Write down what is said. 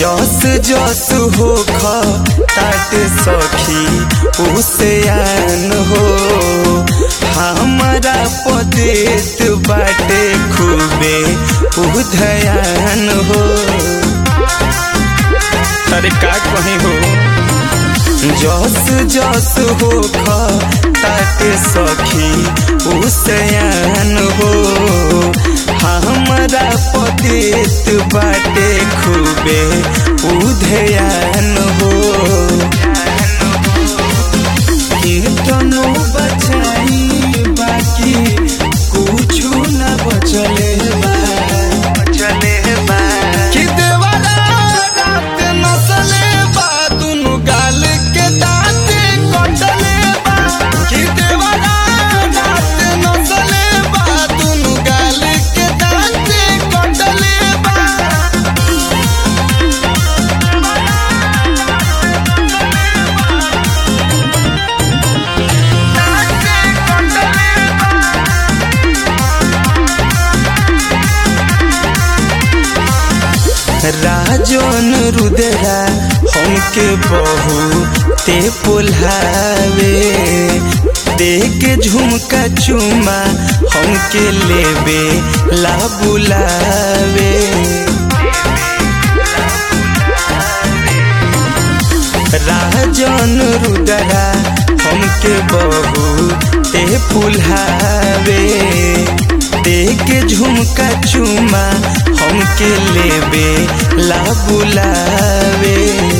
जस जस हो ताट सखी उसे आन हो हमारा पदेत बाटे खूबे उधयान हो अरे का कहीं हो जस जस हो ताके सखी उसे हो हमरा पतित बाटे खूबे उधयान हो कीर्तनो बचाई बाकी कुछ न बचले बा बचले बा कि देवरा रात नसले बा दुनु गाल के दाँत कटले बा कि देवरा रात नसले बा दुनु गाल के दाँत कटले बा राजन रुदरा हमके बहु ते पुल्हावे देख झुमका चुमा हमके लेबे ला बुलावे राजन रुदरा हमके बहु ते पुल्हावे देख झुमका चुमा हमके लेबे ला बुलावे